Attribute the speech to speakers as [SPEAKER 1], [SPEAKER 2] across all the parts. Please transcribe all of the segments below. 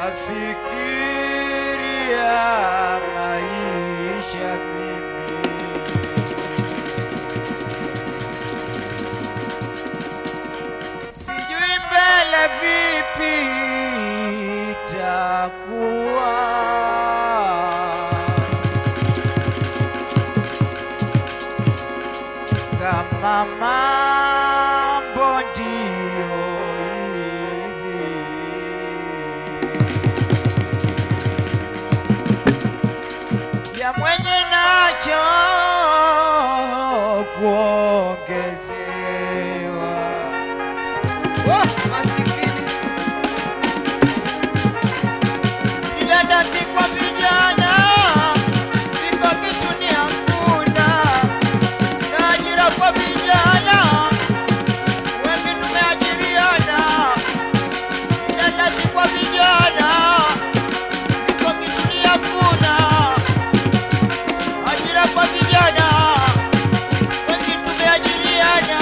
[SPEAKER 1] nafikiria maisha mimi sijui mbele vipi itakuwa kama mambo ndiyo hivi ya mwenye nacho kuongezewa
[SPEAKER 2] Oh, masikini.
[SPEAKER 1] Vijana si kwa vijana, viko kitu ni hakuna, na ajira kwa vijana, wengi tumeajiriana. Vijana si kwa vijana, viko kitu ni hakuna, ajira kwa vijana, wengi tumeajiriana.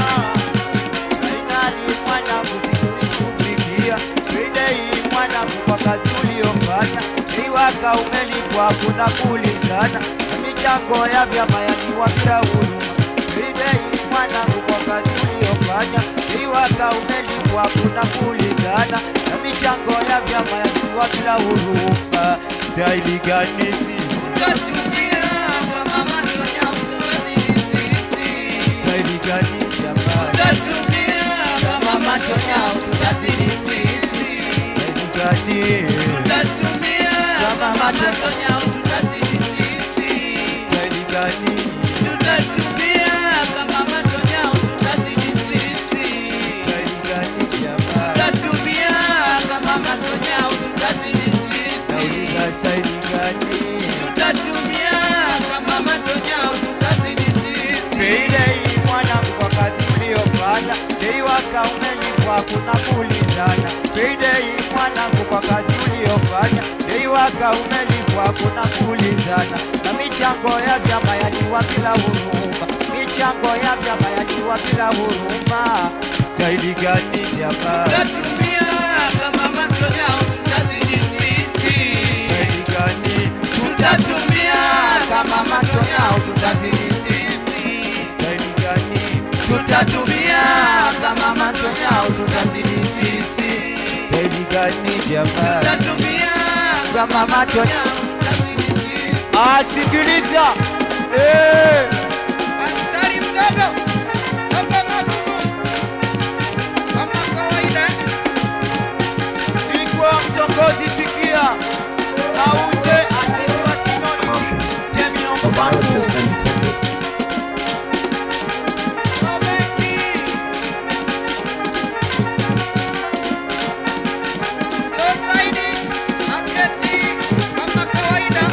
[SPEAKER 1] Fainali mwanangu sikuikufikia, bidei mwanangu kwa kazi uliyofanya, iwaka umelipwa kuna kulizana, na michango ya vyama yakiwa bila huruma. Bidei mwanangu kwa kazi uliyofanya, iwaka umelipwa kuna kulizana, na michango ya vyama yakiwa bila huruma. Staili gani sisi?
[SPEAKER 2] Tutatumia kama matonya utubadili sisi.
[SPEAKER 1] Staili gani jamani?
[SPEAKER 2] Tutatumia kama matonya utubadili sisi.
[SPEAKER 1] Staili gani?
[SPEAKER 2] Tutatumia kama matonya utubadili sisi.
[SPEAKER 1] Staili gani?
[SPEAKER 2] Tutatumia kama matonya utubadili sisi.
[SPEAKER 1] Staili gani jamani?
[SPEAKER 2] Tutatumia kama matonya utubadili sisi.
[SPEAKER 1] Nauliza staili gani?
[SPEAKER 2] Tutatumia kama matonya utubadili sisi.
[SPEAKER 1] Payday mwanangu kwa kazi uliyofanya, dei waka umelipwa kuna kuulizana. Payday mwanangu kwa kazi uliyofanya, dei waka umelipwa kuna kuulizana. Na michango ya vyama yaliwa bila huruma, michango ya vyama yaliwa bila huruma. Staili gani jamani?
[SPEAKER 2] Tutatumia kama matonya utubadili sisi.
[SPEAKER 1] Staili gani?
[SPEAKER 2] Tutatumia kama matonya utubadili sisi.
[SPEAKER 1] Staili gani?
[SPEAKER 2] Tutatumia kama matonya utubadili sisi.
[SPEAKER 1] Staili gani jamani?
[SPEAKER 2] Tutatumia
[SPEAKER 1] Kama macho
[SPEAKER 2] matonya utubadili sisi.
[SPEAKER 1] asikiliza eh,
[SPEAKER 2] Askari mdogo, toka magumu. Kama kawaida,
[SPEAKER 1] ilikuwa mtongozi sikia auze asisiwa sinoni temino mfangu
[SPEAKER 2] Roberti. Rosaidi, Aketi, kama kawaida.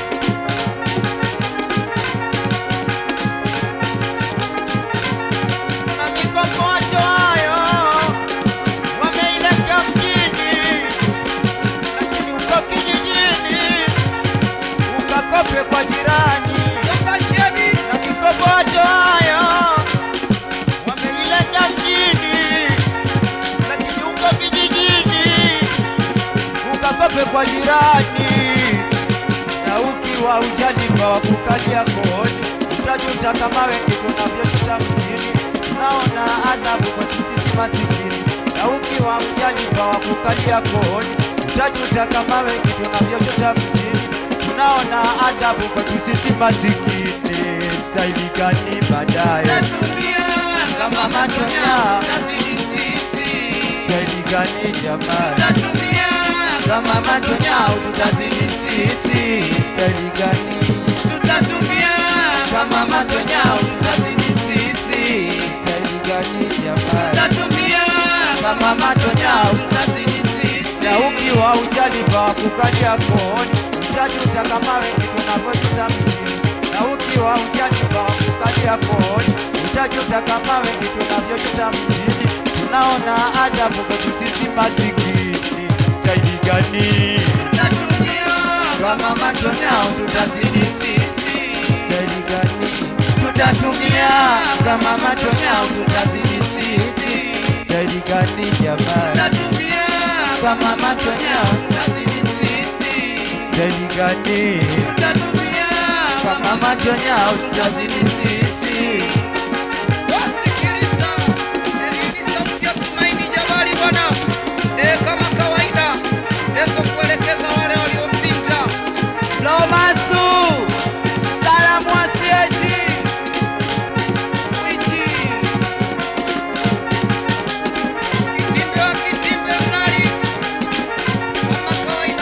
[SPEAKER 1] na mikokoto hayo wameileta mjini lakini uko kijijini ukakope kwa jirani
[SPEAKER 2] Toka Shebi,
[SPEAKER 1] na mikokoto hayo wameileta mjini, lakini uko kijijini ukakope kwa jirani, na ukiwa ujalipa wa kukalia kodi utajuta kama wengi tunavyojuta mjini. Tunaona adhabu kwa sisi masikini, na ukiwa ujalipa wa kukalia kodi utajuta kama wengi tunavyojuta mjini. Tunaona adhabu kwa sisi masikini, staili gani baadaye?
[SPEAKER 2] tutatumia kama matonya utazidi sisi.
[SPEAKER 1] Staili gani jamani?
[SPEAKER 2] Tutatumia kama matonya utazidi sisi.
[SPEAKER 1] Staili gani?
[SPEAKER 2] Tutatumia kama matonya utazidi sisi.
[SPEAKER 1] Staili gani jamani?
[SPEAKER 2] Tutatumia kama matonya utazidi sisi.
[SPEAKER 1] Na ukiwa ujalipa wa kukalia kodi utajuta kama wengi tunavyojuta mjini. Na ukiwa ujalipa wa kukalia kodi utajuta kama wengi tunavyojuta mjini. Tunaona adabu kwetu sisi masikini. Staili gani?
[SPEAKER 2] Tutatumia kama matonya tutazidi sisi.
[SPEAKER 1] Staili gani?
[SPEAKER 2] Tutatumia kama matonya tutazidi sisi.
[SPEAKER 1] Staili gani jamani?
[SPEAKER 2] Tutatumia kama macho yao tutazidi sisi.
[SPEAKER 1] Staili gani?
[SPEAKER 2] Tutatumia
[SPEAKER 1] Kama macho yao tutazidi sisi.
[SPEAKER 2] Wasikiliza, hii ni sauti ya Tumaini Jabali bwana. Eh, kama kawaida, eko kuelekeza wale waliompinga.
[SPEAKER 1] Lomasu, salamu asieji. Wichi,
[SPEAKER 2] Kitimbe wa kitimbe mnali. Kama kawaida.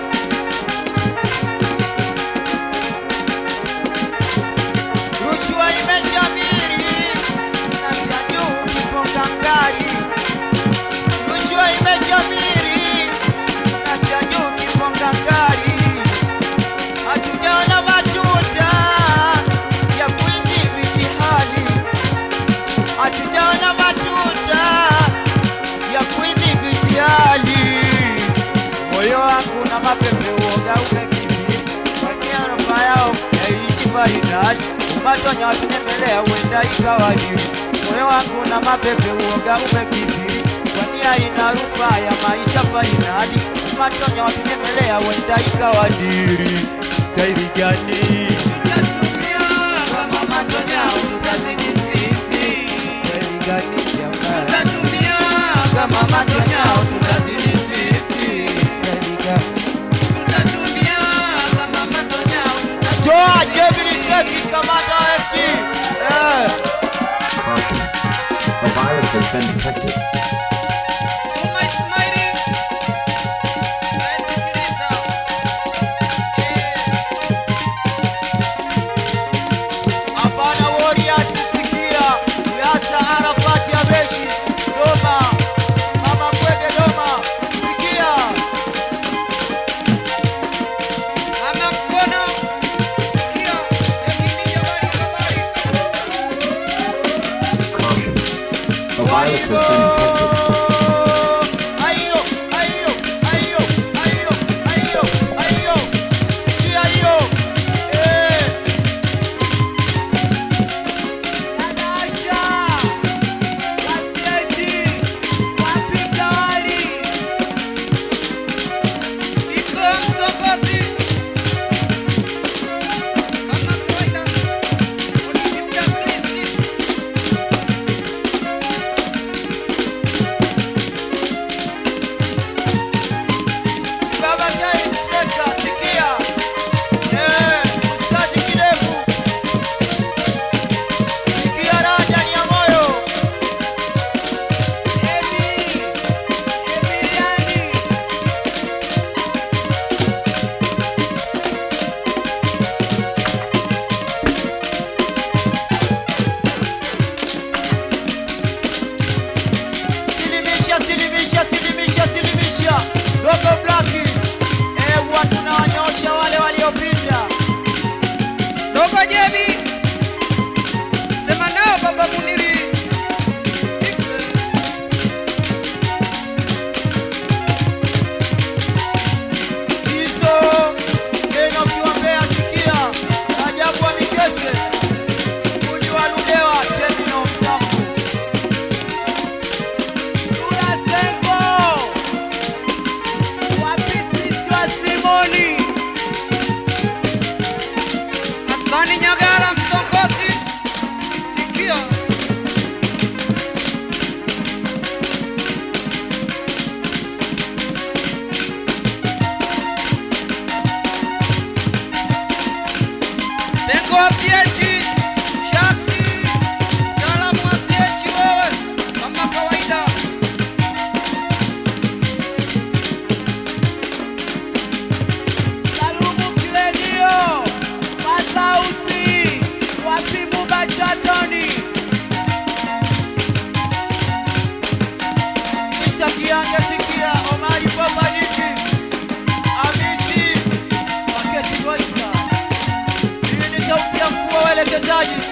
[SPEAKER 1] rushwa imeshamiri na cha juu kiponga ngari. Rushwa imeshamiri na cha juu kiponga ngari. Hatujaona matuta ya kuidhibiti hali. Hatujaona matuta ya kuidhibiti hali. Moyo wangu na mapepe uoga umekithiri, kwani arofa yao yaishi fainali. Umatonya watunyemelea huenda ikawa dili. Moyo wangu na mapepe uoga umekithiri, kwani haina rufaa ya maisha fainali. Umatonya watunyemelea huenda ikawa dili. Staili gani?
[SPEAKER 2] Tutatumia kama macho yao tutazidi sisi.
[SPEAKER 1] Staili gani jamani?
[SPEAKER 2] Tutatumia kama macho yao tutazidi sisi.
[SPEAKER 1] Staili gani?
[SPEAKER 2] Tutatumia kama macho yao tutazidi
[SPEAKER 1] Toa Jebili Seki kamata FT. Eh.
[SPEAKER 3] Caution. The virus has been detected.
[SPEAKER 2] Suma Ismaili. Nasikiliza.
[SPEAKER 1] Hapana Warriors sikia. Yasa Arafat ya Beshi. Doma. Mama Kwede Doma. Sikia.
[SPEAKER 2] Ama mkono. Sikia. Yakini jabali habari.
[SPEAKER 3] Caution. The virus has
[SPEAKER 1] Waibo.
[SPEAKER 3] been detected.
[SPEAKER 1] Ayo, ayo, ayo, ayo, ayo, ayo. Sikia hiyo. Eh. Dada Asha. Wasieji. Wapika wali.
[SPEAKER 2] Iko msokozi. Kama kawaida. Unijuda Krisi.
[SPEAKER 1] Baba Jai Striker, sikia. Eh, Ustazi Kidevu. Sikia raha ndani ya moyo. Emi, Emiliani. Silimisha, silimisha, silimisha, silimisha. Dogo Blaki. Eh, watu tunawanyosha wale waliopinda.
[SPEAKER 2] Dogo Jebi. Sema nao baba Muniri.
[SPEAKER 1] Hizo neno kiwambea sikia. Ajabu wa Mikese. Fundi wa Ludewa, Terminal Msafu. Dula Sengo. Wapisisi wa Simoni.
[SPEAKER 2] Hasani Nyagara msongozi. Sikia. Bengo wa PH, Shaksi, mtaalamu wa CH wewe, kama kawaida.
[SPEAKER 1] Salumu Kilenio. Masausi. Wapimu Bachatoni. Isa Kiange sikia. Omari Papadiki. Amisi. Waketi Goisa. Hii ni sauti ya mkuu wa uelekezaji.